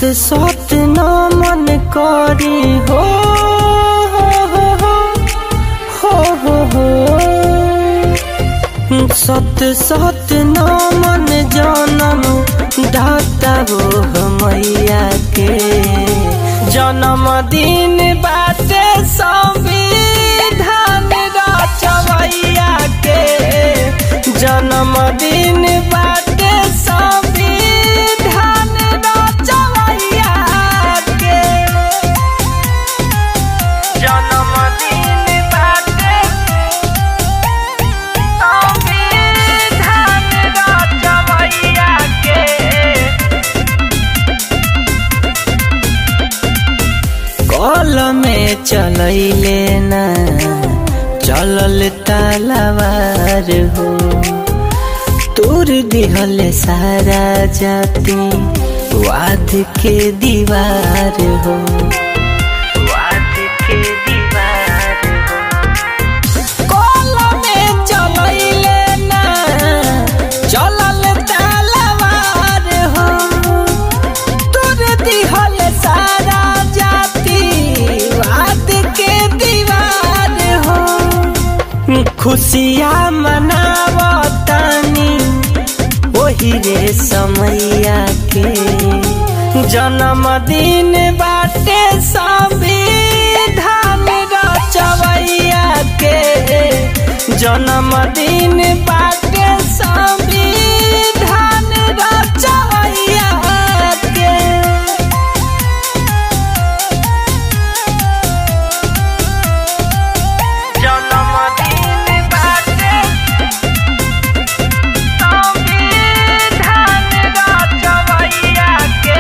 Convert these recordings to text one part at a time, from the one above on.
सत न मन करी हो हो हो हो हो हो सत सत न मन जनम दाता हो मैया के जन्म दिन बाटे संविधान रचवैया के जन्म दिन बाटे संविधान रचवैया के जन्म दिन बाटे संविधान रचवैया के कल में चलैले ना चलल तलवार हो तोर दिहल सारा जाति वाद के दीवार हो वाद के दीवार हो कल में चलैले ना चलल तलवार हो तोर दिहल सारा जाति वाद के दीवार हो खुशियाँ मनावतानी वही रे समैया के जन्मदिन बाटे संविधान रचवैया के जन्मदिन बाटे संविधान रचवैया के जन्मदिन बाटे संविधान रचवैया के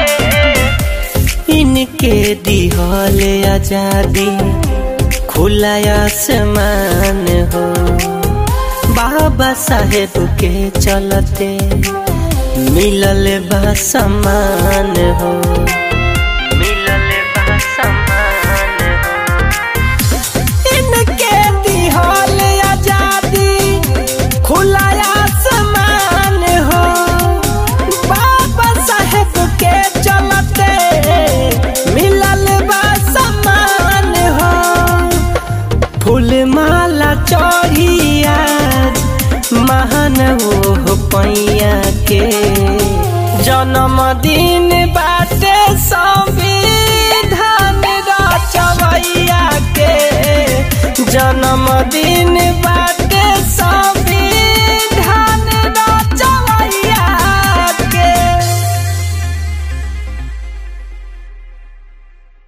इनके दिहल आजादी खुला आसमान हो बाबा साहेब के चलते मिलल बा सम्मान हो मिलल बा सम्मान हो इनके दिहल आजादी खुला आसमान हो बाबा साहेब के चलते मिलल बा सम्मान हो फूल माला चढ़िया महान हो पैया के जन्मदिन